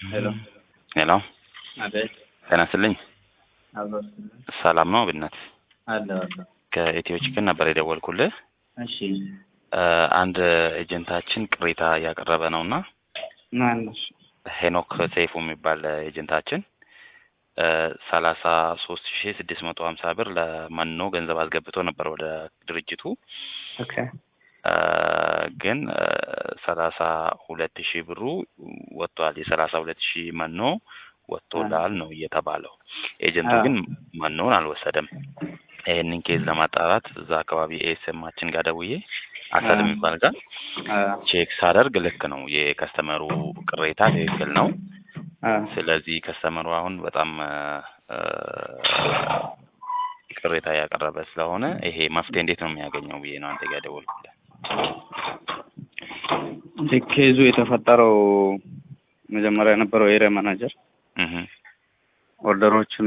ሄሎ ሄሎ አቤት ጤና ይስጥልኝ። አብሮ ሰላም ነው ብነት አለ አለ ከኢትዮ ችግር ነበር የደወልኩልህ። እሺ እ አንድ ኤጀንታችን ቅሬታ እያቀረበ ነው እና ማነሽ ሄኖክ ሰይፉ የሚባል ኤጀንታችን ሰላሳ ሶስት ሺ ስድስት መቶ ሀምሳ ብር ለመኖ ገንዘብ አስገብቶ ነበር ወደ ድርጅቱ ኦኬ እ ግን ሰላሳ ሁለት ሺህ ብሩ ወጥቷል። የሰላሳ ሁለት ሺህ መኖ ወጥቶላል ነው እየተባለው። ኤጀንቱ ግን መኖን አልወሰደም። ይህንን ኬዝ ለማጣራት እዛ አካባቢ ኤስኤማችን ጋር ደውዬ አሰል የሚባል ጋር ቼክ ሳደርግ ልክ ነው የከስተመሩ ቅሬታ ትክክል ነው። ስለዚህ ከስተመሩ አሁን በጣም እ ቅሬታ ያቀረበ ስለሆነ ይሄ መፍትሄ እንዴት ነው የሚያገኘው ብዬ ነው አንተ ጋር ደወልኩልህ። ኬዙ የተፈጠረው መጀመሪያ የነበረው ኤሪያ ማናጀር እህ ኦርደሮችን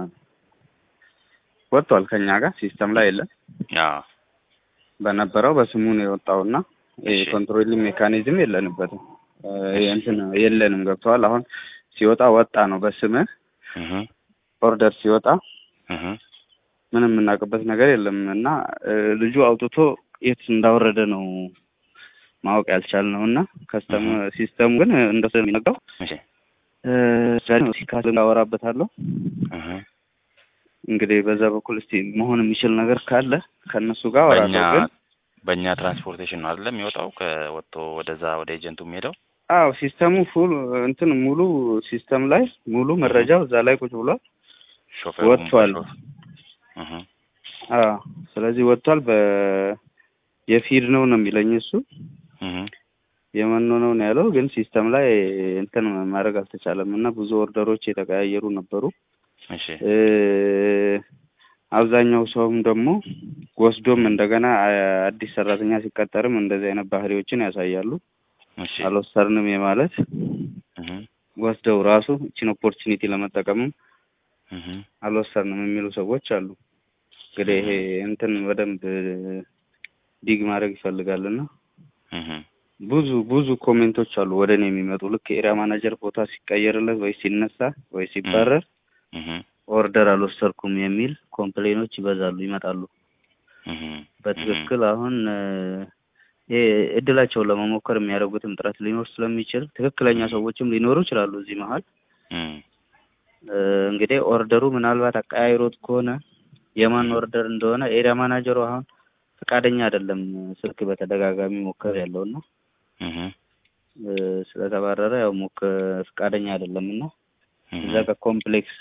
ወጥቷል ከኛ ጋር ሲስተም ላይ የለም። ያ በነበረው በስሙ ነው የወጣውና እሺ። ኮንትሮሊንግ ሜካኒዝም የለንበትም እ እንትን የለንም። ገብተዋል። አሁን ሲወጣ ወጣ ነው በስምህ እህ ኦርደር ሲወጣ እህ ምንም የምናውቅበት ነገር የለም እና እ ልጁ አውጥቶ የት እንዳወረደ ነው ማወቅ ያልቻልነው እና ከስተም ሲስተሙ ግን እንደሱ የሚነግረው እሺ እ ዛሬ ነው ሲካስ እንዳወራበታለሁ እህ እንግዲህ በዛ በኩል እስቲ መሆን የሚችል ነገር ካለ ከእነሱ ጋር በእኛ አወራለሁ። ግን በእኛ ትራንስፖርቴሽን ነው አይደለም የሚወጣው ከወጥቶ ወደዛ ወደ ኤጀንቱ የሚሄደው አዎ ሲስተሙ ፉል እንትን ሙሉ ሲስተም ላይ ሙሉ መረጃው እዛ ላይ ቁጭ ብሏል። ሾፌሩ ወጥቷል። እህ አዎ ስለዚህ ወጥቷል። በ የፊድ ነው ነው የሚለኝ እሱ እህ የመኖ ነው ነው ያለው። ግን ሲስተም ላይ እንትን ማድረግ አልተቻለም እና ብዙ ኦርደሮች የተቀያየሩ ነበሩ። እሺ እ አብዛኛው ሰውም ደግሞ ወስዶም እንደገና አ- አዲስ ሰራተኛ ሲቀጠርም እንደዚህ አይነት ባህሪዎችን ያሳያሉ። እሺ አልወሰርንም የማለት እህ ወስደው ራሱ እችን ኦፖርቹኒቲ ለመጠቀምም እህ አልወሰርንም የሚሉ ሰዎች አሉ። እንግዲህ ይሄ እንትን በደንብ ዲግ ማድረግ ይፈልጋልና እህ ብዙ ብዙ ኮሜንቶች አሉ ወደ እኔ የሚመጡ ልክ ኤሪያ ማናጀር ቦታ ሲቀየርለት ወይ ሲነሳ ወይ ሲባረር እህ ኦርደር አልወሰርኩም የሚል ኮምፕሌኖች ይበዛሉ ይመጣሉ። እህ በትክክል አሁን እ ይሄ እድላቸውን ለመሞከር የሚያደርጉትም ጥረት ሊኖር ስለሚችል ትክክለኛ ሰዎችም ሊኖሩ ይችላሉ እዚህ መሀል እህ እ እንግዲህ ኦርደሩ ምናልባት አቀያይሮት ከሆነ የማን ኦርደር እንደሆነ ኤሪያ ማናጀሩ አሁን ፈቃደኛ አይደለም ስልክ በተደጋጋሚ ሞከር ያለውና እህ እ ስለተባረረ ያው ሞክ ፈቃደኛ አይደለም እና እዛ እህ ጋር ኮምፕሌክስ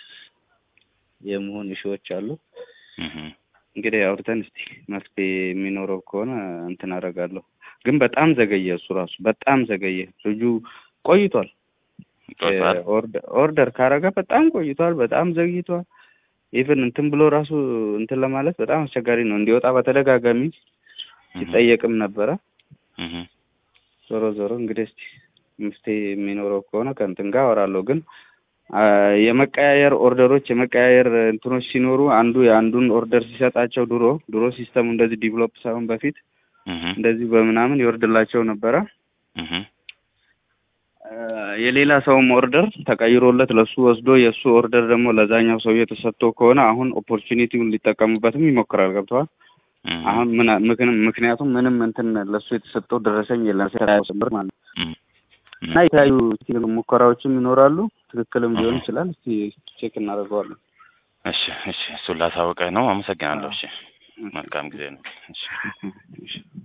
የመሆን እሺዎች አሉ። እህ እንግዲህ አውርተን እስቲ መፍትሄ የሚኖረው ከሆነ እንትን አደርጋለሁ። ግን በጣም ዘገየ፣ እሱ ራሱ በጣም ዘገየ። ልጁ ቆይቷል። ቆይቷል። እ ኦርደር ኦርደር ካረገ በጣም ቆይቷል። በጣም ዘግይቷል። ኢቭን እንትን ብሎ ራሱ እንትን ለማለት በጣም አስቸጋሪ ነው። እንዲወጣ በተደጋጋሚ ሲጠየቅም ነበረ። እህ ዞሮ ዞሮ እንግዲህ እስቲ መፍትሄ የሚኖረው ከሆነ ከእንትን ጋር አወራለሁ። ግን አ የመቀያየር ኦርደሮች የመቀያየር እንትኖች ሲኖሩ አንዱ የአንዱን ኦርደር ሲሰጣቸው ድሮ ድሮ ሲስተሙ እንደዚህ ዲቨሎፕ ሳይሆን በፊት እህ እንደዚህ በምናምን ይወርድላቸው ነበረ። እህ አ የሌላ ሰውም ኦርደር ተቀይሮለት ለሱ ወስዶ የእሱ ኦርደር ደግሞ ለዛኛው ሰውዬ ተሰጥቶ ከሆነ አሁን ኦፖርቹኒቲውን ሊጠቀሙበትም ይሞክራል። ገብተዋል። እህ አሁን ምን ምክን- ምክንያቱም ምንም እንትን ለሱ የተሰጠው ደረሰኝ የለም ስምር ማለት ነው። እህ እና የተለያዩ ሙከራዎችም ይኖራሉ። ትክክልም ሊሆን ይችላል። እስቲ ቼክ እናደርገዋለን። እሺ እሺ እሱን ላሳውቀህ ነው። አመሰግናለሁ። እሺ መልካም ጊዜ ነው። እሺ እሺ